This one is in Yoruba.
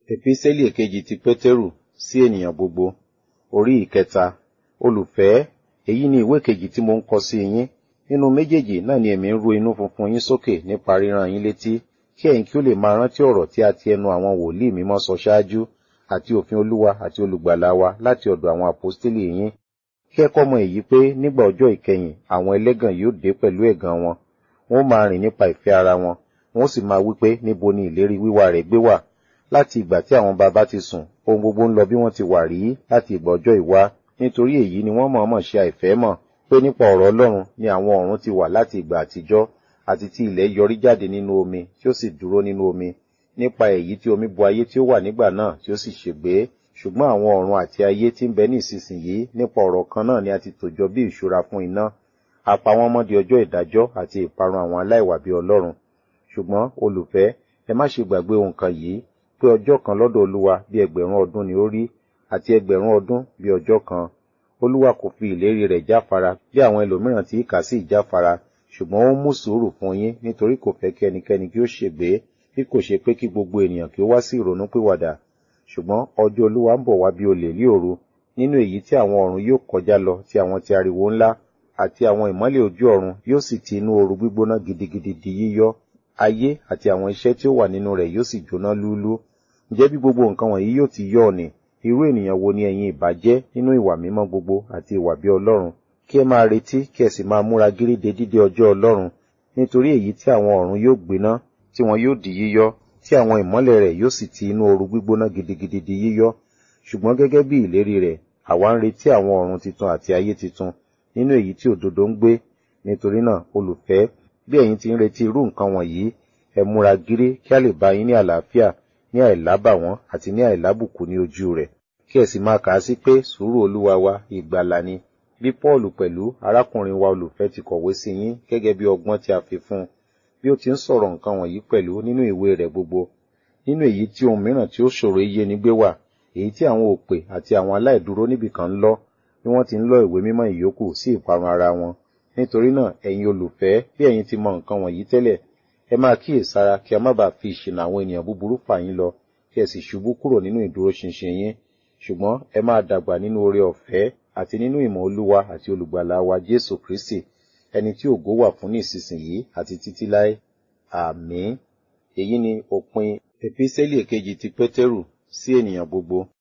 Epísẹ́lì èkejì ti Pétérù sí ènìyàn gbogbo, orí ìkẹta. Olùfẹ́, èyí ni ìwé kejì tí mo ń kọ sí yín. Nínú méjèèjì náà ni èmi ń ru inú funfun yín sókè nípa ríran yín létí, kí ẹ̀yin kí ó lè máa rántí ọ̀rọ̀ tí a ti ẹnu àwọn wòlíì mímọ́ sọ ṣáájú, àti òfin Olúwa àti olùgbàlà wa láti ọ̀dọ̀ àwọn àpọ́stélì yín. Kí ẹ kọ́ mọ èyí pé nígbà ọjọ́ ìkẹyìn àwọn ẹlẹ́gàn yóò dé pẹ̀lú ẹ̀gàn wọn. Wọ́n ó máa rìn nípa ìfẹ́ ara wọn, wọ́n ó sì máa wí pé níbo ni ìlérí wíwá rẹ̀ gbé wà. Láti ìgbà tí àwọn baba ti sùn, ohun gbogbo ń lọ bí wọ́n ti wà rí láti ìgbà ọjọ́ ìwá. Nítorí èyí ni wọ́n mọ̀ọ́mọ̀ ṣe àìfẹ́ mọ̀ pé nípa ọ̀rọ̀ Ọlọ́run ni àwọn ọ̀run ti wà láti ìgbà àtijọ́, àti tí ilẹ̀ yọrí jáde nínú omi tí ó sì dúró nínú omi. Nípa èyí tí omi bo ayé tí ó wà nígbà náà tí ó sì ṣègbé. Ṣùgbọ́n àwọn ọ̀run àti ayé tí ń bẹ ní ìsinsìnyí nípa ọ̀rọ̀ kan náà ni a ti tòjọ bí ìṣúra fún iná. A pa wọ́n mọ́ di ọjọ́ ìdájọ́ àti ìparun àwọn aláìwà bí Ọlọ́run. Ṣùgbọ́n olùfẹ́, ẹ má ṣe gbàgbé ohun kan yìí, pé ọjọ́ kan lọ́dọ̀ Olúwa bí ẹgbẹ̀rún ọdún ni ó rí, àti ẹgbẹ̀rún ọdún bí ọjọ́ kan. Olúwa kò fi ìlérí rẹ̀ jáfara bí àwọn ẹlòmíràn tí kà sí ìjáfara, ṣùgbọ́n ó mú sùúrù fún yín nítorí kò fẹ́ kí ẹnikẹ́ni kí ó ṣègbé, bí kò ṣe pé kí gbogbo ènìyàn kí ó wá sí ìrònúpìwàdà. Ṣùgbọ́n ọjọ́ Olúwa ń bọ̀ wá bí olè ní òru, nínú èyí tí àwọn ọ̀run yóò kọjá lọ tí àwọn ti ariwo ńlá, àti àwọn ìmọ́lẹ̀ ojú ọ̀run yóò sì ti inú ooru gbígbóná gidigidi di yíyọ́. Ayé àti àwọn iṣẹ́ tí ó wà nínú rẹ̀ yóò sì jóná lúúlú. Ǹjẹ́ bí gbogbo nǹkan wọ̀nyí yóò ti yọ́ ni, irú ènìyàn wo ni ẹ̀yin ìbá jẹ́ nínú ìwà mímọ́ gbogbo àti ìwà bí Ọlọ́run? Kí ẹ máa retí kí ẹ sì máa múra gírí de dídé ọjọ́ Ọlọ́run, nítorí èyí tí àwọn ọ̀run yóò gbiná, tí wọn yóò di yíyọ́, tí àwọn ìmọ́lẹ̀ rẹ̀ yóò sì ti inú ooru gbígbóná gidigidi di yíyọ́. Ṣùgbọ́n gẹ́gẹ́ bí ìlérí rẹ̀, àwa ń retí àwọn ọ̀run titun àti ayé titun, nínú èyí tí òdodo ń gbé. Nítorí náà, olùfẹ́, bí ẹ̀yin ti ń retí irú nǹkan wọ̀nyí, ẹ múra gírí kí a lè bá yín ní àlàáfíà, ní àìlábàwọ́n àti ní àìlábùkù ní ojú rẹ̀. Kí ẹ sì máa kà á sí pé sùúrù Olúwa wa ìgbàlà ni. Bí Pọ́ọ̀lù pẹ̀lú arákùnrin wa olùfẹ́ ti kọ̀wé sí yín gẹ́gẹ́ bí ọgbọ́n tí a fi fún un, bí ó ti ń sọ̀rọ̀ nǹkan wọ̀nyí pẹ̀lú nínú ìwé rẹ̀ gbogbo. Nínú èyí tí ohun mìíràn tí ó ṣòro iye ni gbé wà, èyí tí àwọn òpè àti àwọn aláìdúró níbìkan ń lọ, bí wọ́n ti ń lọ ìwé mímọ́ ìyókù sí ìparun ara wọn. Nítorí náà, ẹ̀yin olùfẹ́, bí ẹ̀yin ti mọ nǹkan wọ̀nyí tẹ́lẹ̀, ẹ máa kíyèsára kí a má bàa fi ìṣìnà àwọn ènìyàn búburú fà yín lọ, kí ẹ sì ṣubú kúrò nínú ìdúróṣinṣin yín. Ṣùgbọ́n ẹ máa dàgbà nínú oore ọ̀fẹ́ àti nínú ìmọ̀ Olúwa àti olùgbàlà wa Jésù Kristi, ẹni tí ògo wà fún ní ìsinsìnyí àti títí láé. Àmín. Èyí ni òpin Epísẹ́lì èkejì ti Pétérù sí ènìyàn gbogbo.